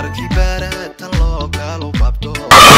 markii baaratan loo gaalo babdo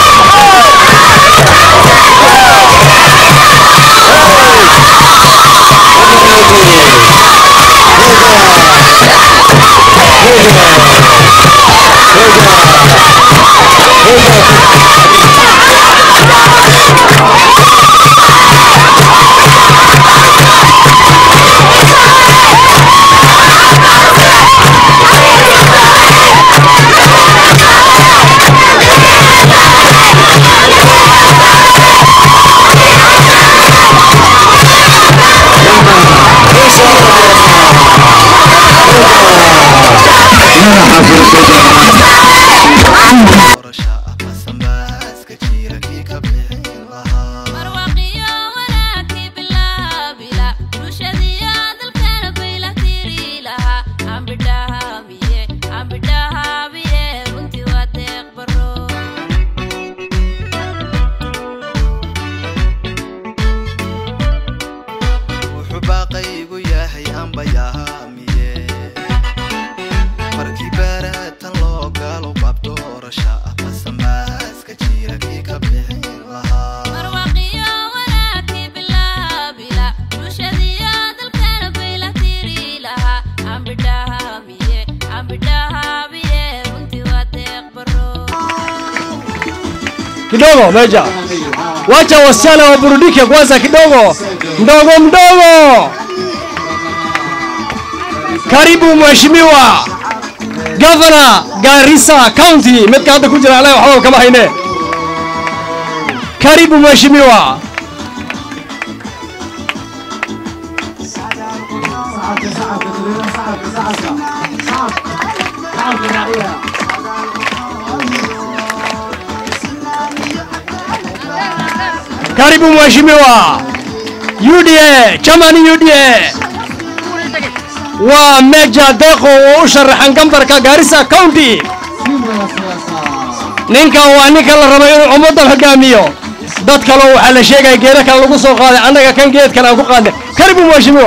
doorasha ah basanbaaska jira kii ka bixin lahaa marwaqiyo wanaagii bilaabila bulshadiyo dalkana bayla tiri lahaa ambidhahaabiye ambidhahaabiye runtii waa deeq baro wuxuu baaqaygu yahay ambayaamiye markii baaratan loo gaalo bab doorasha ah basanbaaska jira kii ka bixin lahaa marwaqiyo wanaagii bilaabila bulshadiyo dalkana bayla tiri lahaa ambidhahaabiye ambidhahaabiye runtii waa deeq baro kidogo meja wacha wasichana waburudike kwanza kidogo mdogo mdogo karibu mheshimiwa gavana garissa county midka hadda ku jira anaga waxba kama hayne karibu mheshimiwa karibu mheshimiwa UDA chamani UDA waa meja deeqo oo u sharaxan gambarka Garissa County ninka waa ninka la rabo inuu ummadan hogaamiyo dad kale waxaa la sheegaya geeda kale lagu soo qaaday annaga kan geedkan aan ku qaadnay karibu mheshimiwa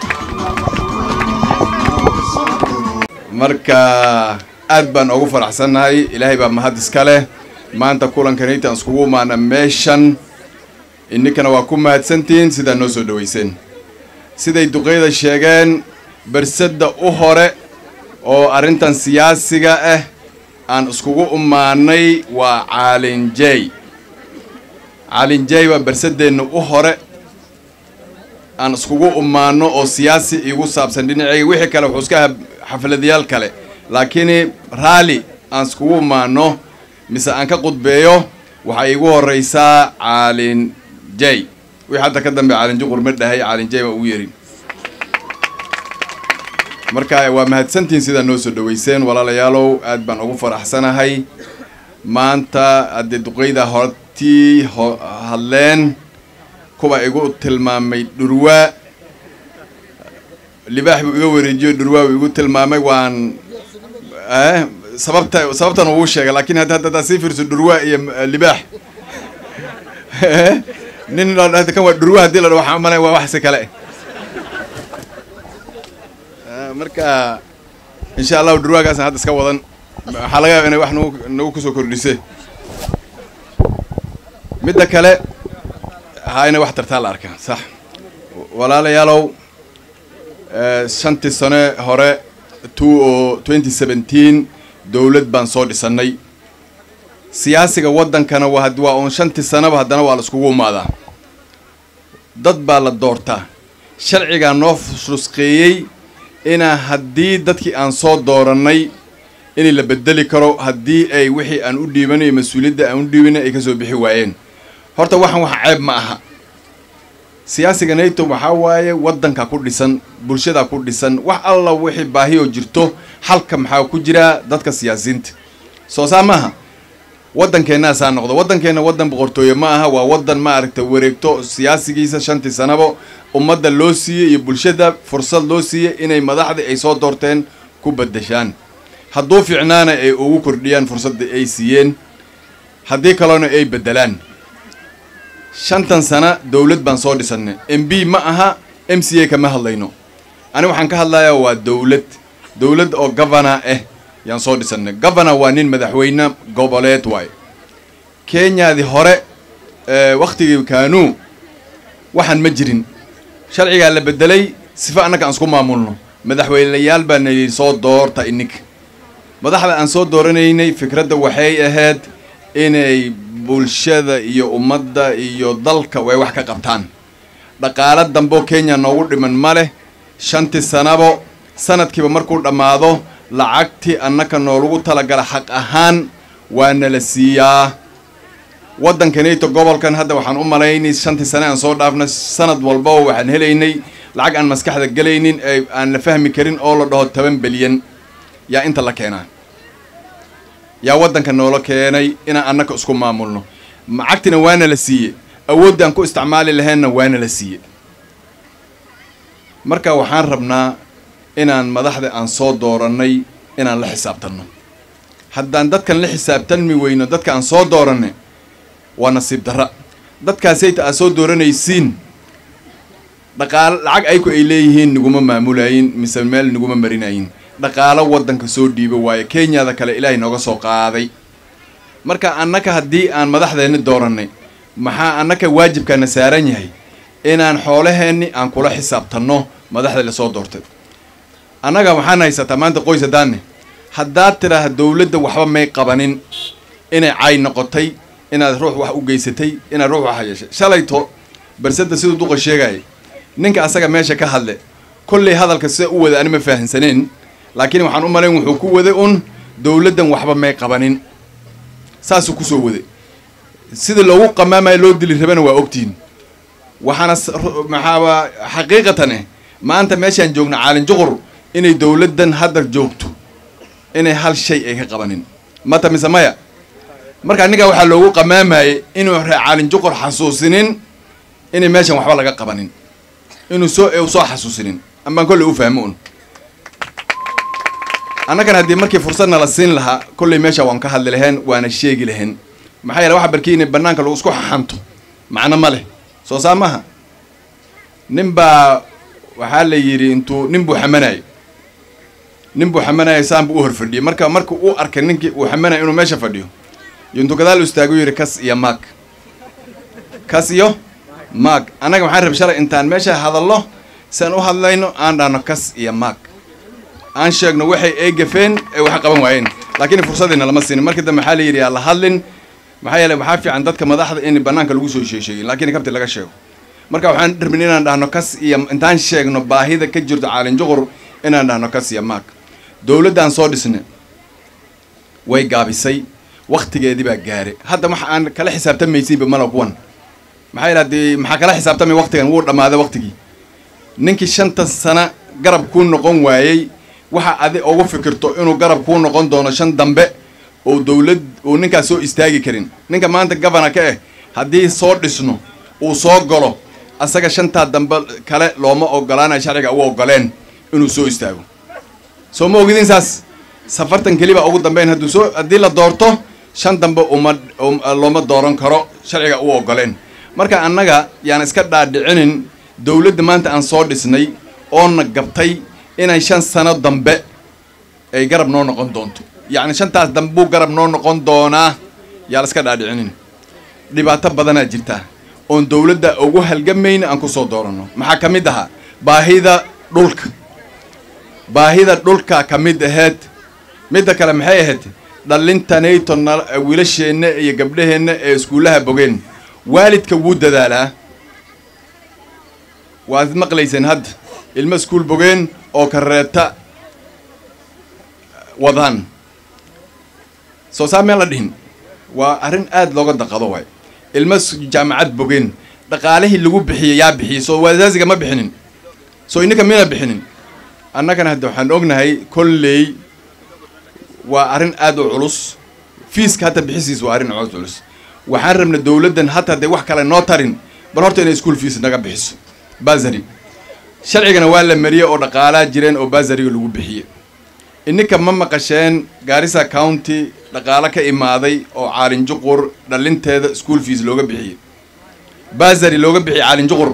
marka aad baan ugu faraxsannahay ilaahay baa mahad iska leh maanta kulankanayta aan iskugu imaana meeshan ininkana waa ku mahadsantihiin sidaa noo soo dhaweyseen siday duqeyda sheegeen bersadda u hore oo arrintan siyaasiga ah aan iskugu imaanay waa caalinjey caalinjey waa bersaddeenna u hore aan iskugu imaano oo siyaasi igu saabsan dhinacayga wixii kale wuxuu iska aha xafladayaal kale laakiin raalli aan iskugu imaano mise aan ka qudbeeyo waxaa iigu horeysaa caalin jey wixii hadda ka dambe caalin juqur ma dhahay caalin jey baa ugu yerin marka waa mahadsantihiin sidaa noo soo dhaweyseen walaalayaalow aad baan ugu faraxsanahay maanta haddee duqeyda hortii ho hadleen kuwa igu tilmaamay dhurwaa libaax buu iga wareejiyo dhurwaa buu igu tilmaamay waan eh, sababta sababtan uu sheegay laakiin hadda hadda haddaad sii fiirso dhurwaa iyo eh, libaax nin la dhahda kan waa dhurwaa haddii la dhaho waxaan umalay waa wax si kale Eh, marka insha allahu dhurwaagaasna hadda iska wadan waxaa laga yaaba inay wax nagu nagu kusoo kordhise midda kale ha inay wax tartaa la arkaa sax walaalayaalow eh, shantii sane hore two oo twenty seventeen dowlad baan soo dhisannay siyaasiga waddankana waa had- waa uun shantii sanaba haddana waa la iskugu imaadaa dad baa la doortaa sharcigaa noo rusqeeyey inaa haddii dadkii aan soo doorannay in la bedeli karo haddii ay wixii aan u dhiibanay mas-uuliyadda aan u dhiibanay ay ka soo bixi waayeen horta waxaan wax ceeb ma aha siyaasiga nato waxaa waaye waddanka ku dhisan bulshada ku dhisan wax alla wixii baahiyoo jirto halka maxaa ku jira dadka siyaasiyiinta soo saa maaha waddankeenna saa noqdo waddankeenna waddan boqortooye ma aha waa waddan maaragta wareegto siyaasigiisa shantii sanabo ummadda loo siiyey iyo bulshada fursad loo siiyey inay madaxdii ay soo doorteen ku beddeshaan hadduu fiicnaana ay ugu kordhiyaan fursadda ay siiyeen haddii kalena ay beddelaan shantan sana dowlad baan soo dhisannay m b ma aha m c a kama hadlayno ani waxaan ka hadlayaa waa dowlad dowlad oo governor ah yaan soo dhisanay governor waa nin madaxweyne goboleed waaye kenyadii hore waktigii kanuu waxaan ma jirin sharcigaa la bedelay sifa annaga aan isku maamulno madaxweyneyaal baa nayidhi soo doorta ininka madaxda aan soo dooranaynay fikradda waxay ahayd inay bulshada iyo ummadda iyo dalka way wax ka qabtaan dhaqaalo dambeo kenya noogu dhiman ma leh shantii sanabo sanadkiiba markuu dhammaado lacagtii annaka noolagu talagala xaq ahaan waa nala siiyaa waddankanayto gobolkan hadda waxaan u malaynay shantii sane aan soo dhaafna sanad walbaba waxaan helaynay lacag aan maskaxda gelaynin ee aan la fahmi karin oo la dhaho toban bilyan yaa inta la keenaa yaa waddanka noola keenay inaan annaka isku maamulno lacagtina waana la siiye awoodda aan ku isticmaali laheenna waana la siiye marka waxaan rabnaa inaan madaxda aan soo doorannay inaan la xisaabtanno haddaan dadkan la xisaabtanmi weyno dadka aan soo dooranay waa nasiib darra dadkaasayta aad soo dooranaysiin dhaqaalo lacag ayku ay leeyihiin niguma maamulayin mise meel niguma marinayin dhaqaalo waddanka soo dhiiba waaye kenyada kale ilaahay nooga soo qaaday marka annaka haddii aan madaxdeenni doorannay maxaa annaka waajibkaana saaran yahay inaan xoolaheenni aan kula xisaabtanno madaxda lasoo doortay annaga waxaan haysataa maanta qoys haddaanne haddaad tidhaah dowladda waxba may qabanin inay cay noqotay inaad ruux wax u geysatay inaad ruux wax yeeshay shalayto barsada siduu duqa sheegaya ninka asaga meesha ka hadle kollay hadalka sida u wada ani ma fahamsaneen laakiin waxaan u malayn wuxuu ku waday un dowladdan waxba may qabanin saasuu kusoo waday sida loogu qamaamayo loo dili rabana waa ogtihin waxaana maxaaba xaqiiqatane maanta meeshaan joogna caalin juqur inay dowladdan hadda joogto inay hal shay ay ka qabanin mata mise maya marka ninkaa waxaa loogu qamaamayay inuu ree caalin juqur xasuusinin inay meeshan waxba laga qabanin inuu soo u soo xasuusinin amaan kolley u fahmo un annagan haddii markii fursadna la siin lahaa kolley meesha waan ka hadli lahayn waana sheegi lahayn maxaa yeele waxa barkii inay banaanka lagu isku xaxanto macno ma leh soo saa maaha nin baa waxaa la yidhi intuu nin buu xamanayo nin buu xamanayo saan buu u hor fadhiyey marka marka uu arkay ninkii uu xamanayo inuu meesha fadhiyo iyo intuu gadaal u istaagu yidhi kas iyo maag kas iyo maag annaga waxaan rab shalay intaan meesha hadallo siaan u hadlayno aan dhahno kas iyo maag aan sheegno waxay ay gafeen ee wax qaban waayeen laakiin fursadiina lama siinin markii dambe waxaa la yidhi yaa la hadlin maxaa yeele waxaa fiican dadka madaxda in banaanka lagu soo sheesheegin laakiin kabti laga sheego marka waxaan rabin inaan dhahno kas iyo intaan sheegno baahida ka jirto caalin juqur inaan dhahno kas iyo maag dowladdaan soo dhisne way gaabisay waktigeedii baa gaare hadda waxa aan kala xisaabtamaysiinba mala kuwan maxaa yeele haddii maxaa kala xisaabtamay waktigan wuu dhammaaday waktigii ninkii shanta sana garab kuu noqon waayey waxa adi ugu fikirto inuu garab kuu noqon doono shan dambe oo dowlad uu ninkaas soo istaagi karin ninka maanta governor ka ah haddii soo dhisno uu soo galo asaga shantaa dambe kale looma ogolaanayo sharciga u ogoleen inuu soo istaago soo ma ogidin saas safartan keli baa ugu dambeyn hadduu soo haddii la doorto shan dambe uma looma dooran karo sharciga u ogoleen marka annaga yaan iska dhaadhicinin dowladda maanta aan soo dhisnay oona gabtay inay shan sano dambe ay garab noo noqon doonto yacni shantaas dambe buu garab noo noqon doonaa yaa la iska dhaadhicinin dhibaato badanaa jirta oon dowladda ugu halgamayna aan ku soo dooranno maxaa ka mid ahaa baahida dhulka baahida dhulka ka mid aheyd midda kale maxay ahayd dhalintanayto na wiilasheenna iyo gabdhaheenna ee iskuullaha bogeen waalidka wuu dadaalaa waad maqlayseen hadda ilmo iskuul bogeen oo kareeta wadaan soo saa meel la dhihin waa arrin aada looga daqado waay ilmo jaamacad bogeen dhaqaalihii lagu bixiyey yaa bixiyey soo wasaasiga ma bixinin soo ininka mina bixinin annagana hadda waxaan ognahay kolley waa arrin aada u culus fiiska hadda bixisiis waa arrin aad culus waxaan rabna dowladdan hata hadday wax kale noo tarin bal horta inay school fees naga bixiso basary sharcigana waa la mariyey oo dhaqaalaa jireen oo basariga lagu bixiyey ininka ma maqasheen gaarisa county dhaqaalo ka imaaday oo caalin juqur dhalinteeda school fees looga bixiyey basary looga bixiyey caalin juqur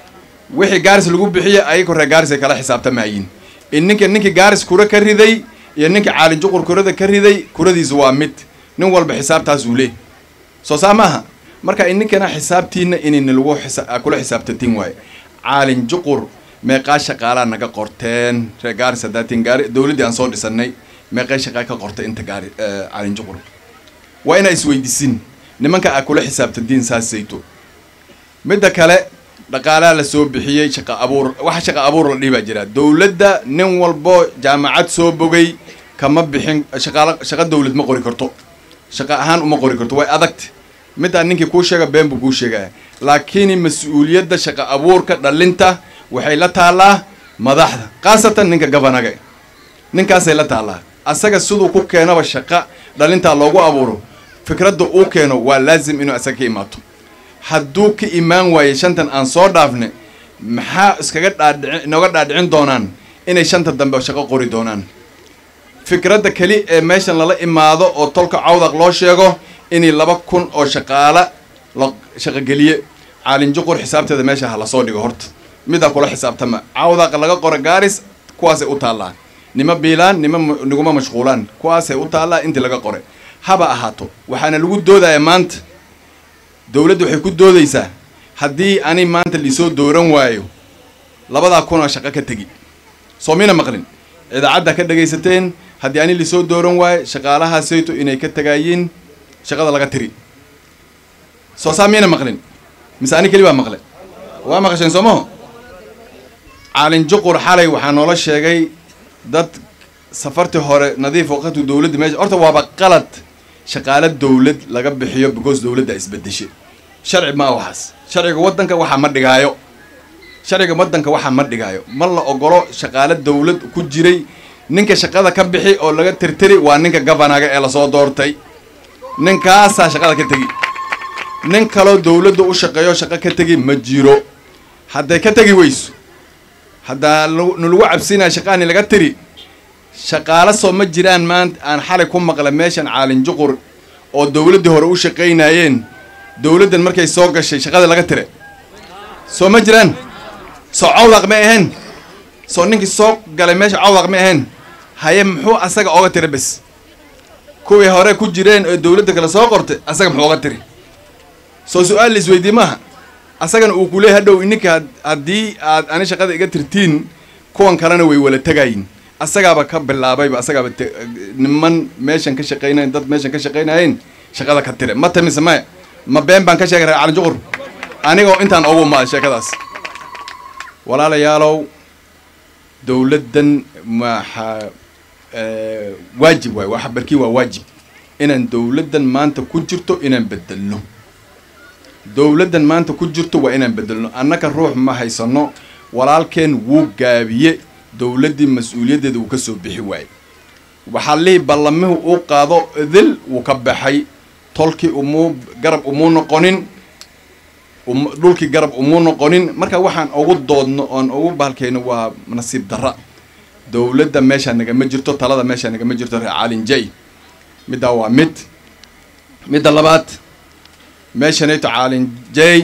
wixii gaaris lagu bixiyey ayago reer gaaris ay kala xisaabtamayiin ininka ninkii gaaris kura ka riday iyo ninka caalin juqur kurada ka riday kuradiisa waa mid nin walba xisaabtaas uu leey soo saa maaha marka ininkana xisaabtiina inayna lagu xisa- kula xisaabtantiin waaye caalin juqur meeqaa shaqaalaa naga qorteen reer gaaris hadaatiin gaari dowladdii aan soo dhisanay meeqay shaqaa ka qortay inta gaari eh, caalin juqur waa inaa isweydiisin nimanka aa kula xisaabtantiin saasayto midda kale dhaqaalaha la soo bixiyey shaqa abuur waxa shaqa abuur la dhihi baa jira dowladda nin walbo jaamacad soo bogay kama bixin shaqaala shaqa dowlad ma qori karto shaqa ahaan uma qori karto way adagta middaa ninkii kuu sheega been buu kuu sheegaya laakiin mas-uuliyadda shaqa abuurka dhalinta waxay la taallaa madaxda khaasatan ninka gabanaga ninkaasay la taallaa asaga siduu ku keenaba shaqa dhalintaa loogu abuuro fikradda uu keeno waa laazim inuu asaga ka imaato hadduu ka imaan waaye shantan aan soo dhaafne maxaa iskaga dhaadhici inooga dhaadhicin doonaan inay shanta dambe shaqo qori doonaan fikradda keli ee meeshan lala imaado oo tolka cawdaq loo sheego inay laba kun oo shaqaala la shaqogeliye caalin juqur xisaabteeda meesha ha lasoo dhigo horta midaa kula xisaabtama cawdaq laga qoro gaaris kuwaasay u taallaa nima biilaan nima ma- niguma mashquulaan kuwaasay u taallaa intii laga qoray haba ahaato waxaana lagu doodaya maanta dowladdu waxay ku doodaysaa haddii ani maanta lisoo dooran waayo labadaa kun oo shaqo ka tegi soo mina maqlin idaacadda ka dhagaysateen haddii ani lisoo dooran waayo shaqaalahaasayto inay ka tagaayiin shaqada laga tiri soo saa miyana maqlin mise ani keli baa maqle waa maqasheen soo maho caalin juqur xalay waxaa noola sheegay dad safartii hore nadiif waqtu dowladda meesha horta waaba qalad shaqaale dowlad laga bixiyo because dowladda isbedeshay sharci ma waxaas sharciga waddanka waxaa ma dhigaayo sharciga waddanka waxaa ma dhigaayo ma la ogolo shaqaale dowlad ku jiray ninka shaqada ka bixi oo laga tirtiri waa ninka gabanaga ee lasoo doortay ninkaasaa shaqada ka tegi nin kaloo dowladda u shaqeeyo shaqo ka tegi ma jiro hadday ka tegi weyso haddaa lu- nalagu cabsinaya shaqaani laga tiri shaqaalo soo ma jiraan maanta aan xalay ku maqla meeshan caalin juqur oo dowladdii hore u shaqaynayeen dowladdan markay soo gashay shaqada laga tire soo ma jiraan soo cawdaq ma ahayn soo ninkii soo galay meesha cawdaq ma ahayn haye muxuu asaga oga tira bes kuwii hore ku jireen oo dowladda kale soo qortay asaga muxuu oga tiri soo su-aal la isweydii maaha asagana uu kuleey hadhow ininka had- haddii aad ani shaqada iga tirtiin kuwan kalena way wala tegayin asagaaba ka bilaabayba asagaaba te- niman meeshan ka shaqaynayen dad meeshan ka shaqaynayeen shaqada ka tire ma tamise maya ma been baan ka sheegay reer calin juqur anigoo intaan ugu maaday sheekadaas walaalayaalow dowladdan maxaa eh, waajib waay waxa barkii waa waajib inaan dowladdan maanta ku jirto inaan bedelno dowladdan maanta ku jirto waa inaan bedelno annaka ruux ma haysano walaalkeen wuu gaabiye dowladdii mas-uuliyaddeeda wuu ka soo bixi waaye waxaa lihi ballamihu uu qaado idil wuu ka baxay tolkii umuu garab umuu noqonin um- dhulkii garab umuu noqonin marka waxaan ugu doodno oon ugu bahalkayno waa nasiib darra dowladda meeshaa nagama jirto talada meeshaa nagama jirto reer caalin jay middaa waa mid midda labaad meeshanayto caalin jay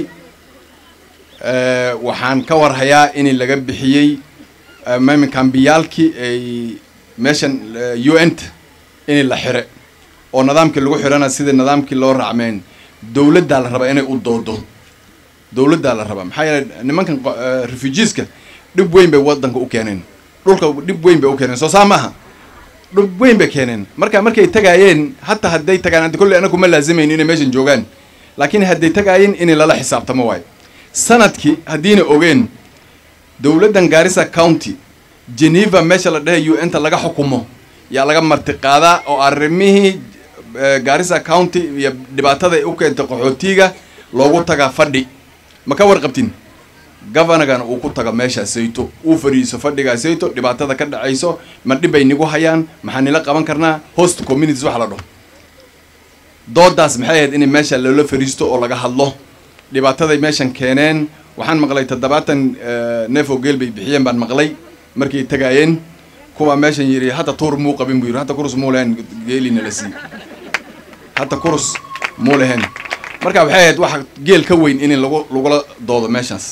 eh, waxaan ka warhayaa in laga bixiyey eh, mami kambiyaalkii ay meeshan eh, u n t in la xire oo nidaamkii lagu xirana sida nidaamkii loo raacmeen dowladdaa la rabaa inay u doodo dowladdaa la rabaa maxaa yeelay nimankan qo- eh, refugeeska dhib weyn bay waddanka u keeneen dhulka dhib weyn bay u keeneen soo saa maaha dhib weyn bay keeneen marka markay tagaayeen hataa hadday tagaan hadda kolley anagu ma laazimayn inay meeshan joogaan laakiin hadday tagaayeen in lala xisaabtamo waayo sanadkii haddiina ogeen dowladdan gaarisa county geneva meesha la dhahay u n-ta laga xukumo yaa laga martiqaadaa oo arrimihii eh, gaarisa county iyo dhibaatada ay u keentay qaxootiga loogu tagaa fadhi ma ka warqabtin governorgana uu ku tago meeshaa sayto uu fadhiiso fadhigaa sayto dhibaatada ka dhacayso ma dhib bay nigu hayaan maxaa nila qaban karnaa host communities waxa la dhaho doodaas maxay ahayd in meesha loola fadhiisto oo laga hadlo dhibaataday meeshan keeneen waxaan maqlay toddobaatan eh, neef oo geel bay bixiyeen baan maqlay markay tagaayeen kuwa meeshan yidhi hadda tuur muu qabin buu yidhi hadda kurus muu lehen geelina la sii hadda kurus muu lehen marka waxay ahayd waxa geel ka weyn in lagu lagula doodo meeshaas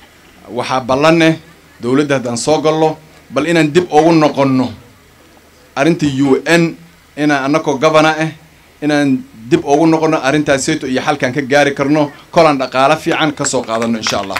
waxaa ballaneh dowladda haddaan soo gallo bal inaan dib ugu noqonno arrintii u n inaan annakoo governor ah inaan dib ugu noqono arrintaaseyto iyo xalkaan ka gaari karno kolaan dhaqaalo fiican ka soo qaadano insha allah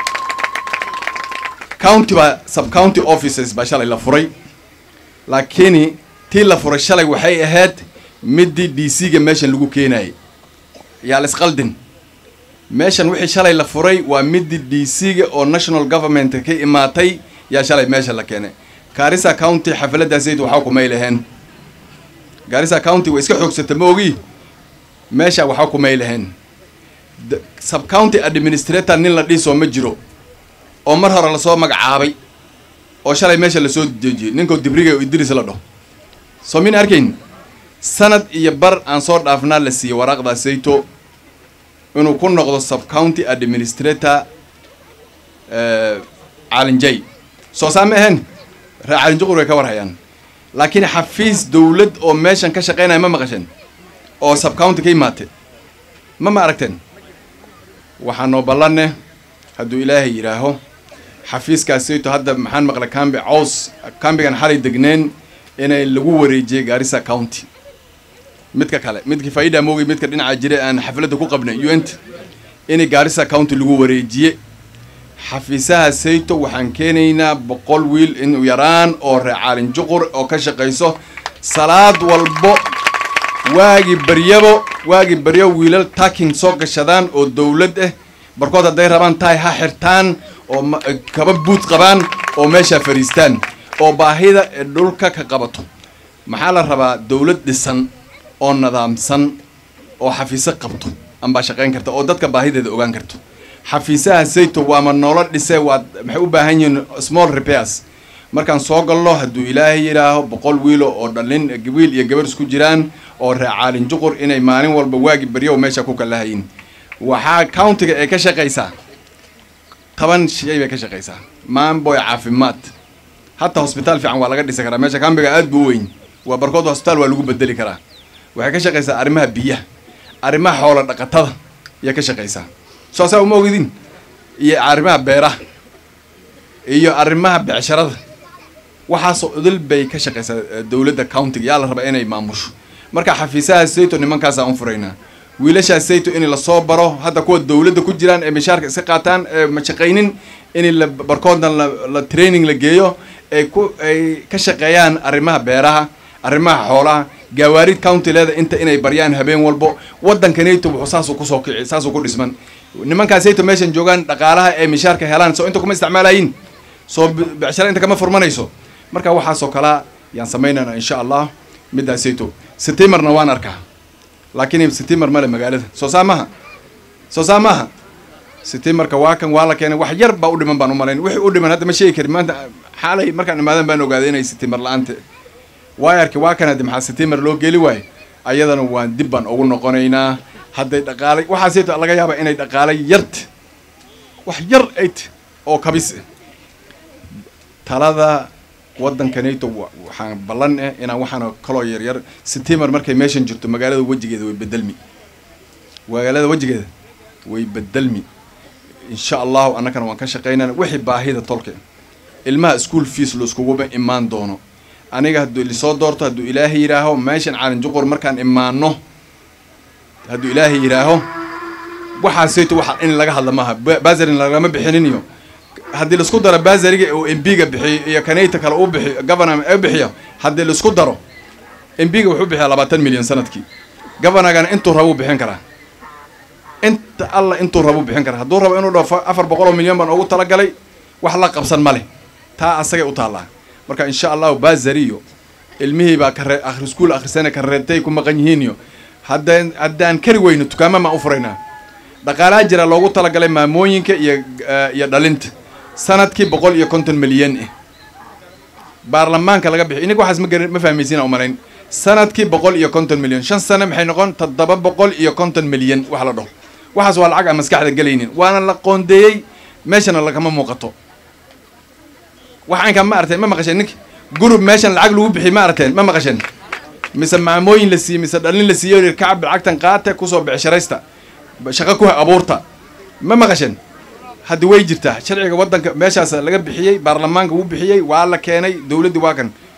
county baa sub county offices baa shalay la furay laakiin tii la furay shalay waxay ahayd midii d c ga meeshan lagu keenayay yaa la isqaldin meeshan wixii shalay la furay waa midii d c ga oo national government ka imaatay yaa shalay meesha la keenay garissa county xafladaasayd waxaa kumay laheen garissa county way iska xoogsata ma ogi meesha waxaa kumay laheen sub county administrator nin la dhiisoo ma jiro oo mar hore lasoo magacaabay oo shalay meesha lasoo dejiyey ninkoo dibriga idris la dhaho soo min arkayn sanad iyo bar aan soo dhaafnaa la siiyey waraaqdaa sayto inuu ku noqdo sub county administrator caalinjay soo saa ma ahayn ree caalinjuqur way ka warhayaan laakiin xafiis dawlad oo meeshan ka shaqaynaya ma maqasheen oo sub county ka imaate ma ma aragteen waxaa noo ballanne hadduu ilaahay yidhaaho xafiiskaasayto hadda maxaan maqlay cambi caws cambigan xalay degneen inay lagu wareejiyey garissa county midka kale midkii faida moogay midka dhinaca jira aan xafladda ku qabnay unt inay garissa county lagu wareejiye xafiisaha sayto waxaan keenaynaa boqol wiil inuu yaraan oo ree caalin juqur oo ka shaqayso salaad walbo waagi baryabo waagi baryo wiilal taking soo gashadaan oo dawlad ah barkood hadday rabaan tahay ha xirtaan oo kaba buud qabaan oo meeshaa fadhiistaan oo baahida ee dhulka ka qabato maxaa la rabaa dawlad dhisan oo nidaamsan oo xafiiso qabto ambaa shaqayn karta oo dadka baahideeda ogaan karto xafiisaha sayto waama noolo dhisee waad maxay u baahan yihiin small repairs markaan soo galno hadduu ilaahay yidhaaho boqol wiilo oo dhalin wiil iyo gabar isku jiraan oo ree caalin juqur inay maalin walba waagi baryo meesha ku kalahayin waxaa countiga ee ka shaqaysaa toban shay bay ka shaqaysaa maamboy caafimaad hataa hosbitaal fiican waa laga dhisi karaa meesha cambiga aad buu weyn waa barkood hosbitaal waa lagu bedeli karaa waxay ka shaqaysaa arrimaha biyaha arrimaha xoola dhaqatada ayaa ka shaqaysaa soosaa uma ogidin iyo arrimaha beeraha iyo arrimaha becsharada waxaasoo idil bay ka shaqaysaa dawladda countiga yaa la rabaa inay maamusho marka xafiisaha sayto nimankaasaan u furaynaa wiilashaa sayto in lasoo baro hadda kuwa dawladda ku jiraan ee mishaarka iska qaataan ee ma shaqaynin in la barkoodna la training la geeyo ay ku ay ka shaqeeyaan arrimaha beeraha arrimaha xoolaha gaawaarid county leeda inta inay baryaan habeen walbo waddankanayto wuxuu saasuu kusoo kici saasuu ku dhisman nimankaasayto meeshan joogaan dhaqaalaha ee mishaarka helaan soo inta kuma isticmaalayin soo becshara inta kama furmanayso marka waxaasoo kalaa yaan samaynayna insha allah midaasayto setimarna waan arkaa laakiin setimer male magaalada soo saa maha soo saa maaha setimarka waa kan waa la keenay wax yar baa u dhiman baan u malayn wixii u dhiman hadda ma sheegi karin maanta xaalay markaan imaadan baan ogaaday inay setimer la-aanta waayarki waa kan haddi maxaa setimer loo geli waayo ayadana waan dib baan ugu noqonaynaa hadday dhaqaalay waxaasayto laga yaabaa inay dhaqaalay yart wax yar ayt oo kabis talada waddankanayto waxaan ballan eh inaan waxaana kaloo yaryar setimer markay meeshan jirto magaalada wejigeeda way bedelmi magaalada wejigeeda way bedelmi insha allahu annakana waan ka shaqaynana wixii baahida tolke ilmaha school fees laiskuguba imaan doono aniga hadduu lisoo doorto hadduu ilaahay yidhaaho meeshan caalin juqur markaan imaano hadduu ilaahay yidhaaho waxaasayto waxa in laga hadla maaha basarin lagama bixinin iyo haddii laisku daro basariga oo mbiga bixiyo iyo kanayta kale u bixiyo governor u bixiyo haddii laisku daro mbiga wuxuu bixiyaa labaatan milyan sanadkii governorgana intuu rabuu bixin karaa inta alla intuu rabuu bixin karaa hadduu rabo inuu dhao afar boqol oo milyan baan ugu talagalay wax la qabsan ma leh taa asagay u taallaa marka insha allahu basari iyo ilmihii baa kare akhri iskuol akhrisana kareetay ku maqan yihiin iyo haddaan haddaan kari weyno dukaama maan u furaynaa dhaqaalaha jira loogu talagalay maamooyinka iyo iyo dhalinta sanadkii boqol iyo konton milyan ah baarlamaanka laga bixiy ininka waxaas ma gar ma fahmaysiina umalayn sanadkii boqol iyo konton milyan shan sane maxay noqon toddoba boqol iyo konton milyan wax la dhaho waxaas waa lacag aan maskaxda gelaynin waana la qoondeeyey meeshana lagama muuqato waxaanka ma aragteen ma maqasheen ninka gurub meeshan lacag lagu bixiy ma aragteen ma maqasheen mise maamooyin la siiyey mise dhalin la siiyo kacab lacagtan qaate kusoo becsharaysta shaqo ku abuurta ma maqasheen haddi way jirtaa sharciga waddanka meeshaas laga bixiyey baarlamaanka wuu bixiyey waa la keenay dawladdii waa kan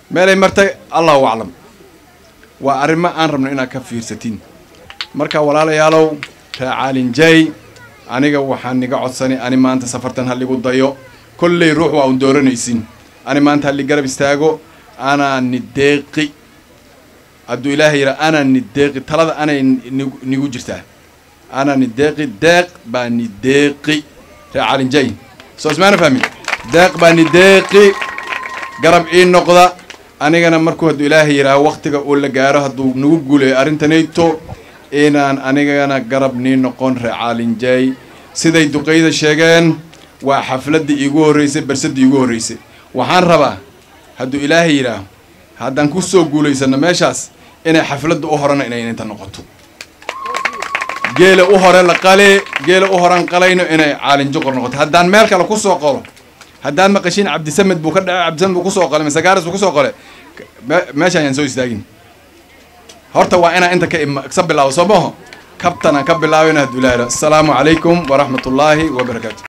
meelay martay allahu aclam waa arrimo aan rabno inaad ka fiirsatiin marka walaalayaalow raacaalinjay aniga waxaan niga codsanay ani maanta safartan halligu dayo kolley ruux waa un dooranaysin ani maanta halli garab istaago anaa ni deeqi hadduu ilaahay yidhaa anaa ni deeqi talada anay nigu- nigu jirtaa anaa ni deeqi deeq baa ni deeqi raacaalinjay soo ismaana fahmi deeq baa ni deeqi garab ii noqda anigana markuu hadduu ilaahay yidhaaho waktiga uu la gaaro hadduu nagu guuleeyo arrintanayto inaan anigana garab nii noqon reecaalinjay siday duqeyda sheegeen waa xafladdii iigu horreysay barsaddii iigu horreysay waxaan rabaa hadduu ilaahay yidhaaho haddaan ku soo guulaysano meeshaas inay xafladda u horena inay inta noqoto geela u hore la qale geela u horan qalayno inay caalinjoqor noqoto haddaan meel kale ku soo qolo haddaan maqashiin cabdisamed buu ka dhacay cabdisamed buu kusoo qolay masagaaris buu kusoo qolay me- meesha ayaan soo istaagin horta waa inaan inta ka ima ka bilaabo soo maho kabtanaan ka bilaabina hadduu ilaahay yidhaaho. asalaamu calaykum waraxmat ullaahi wabarakaatu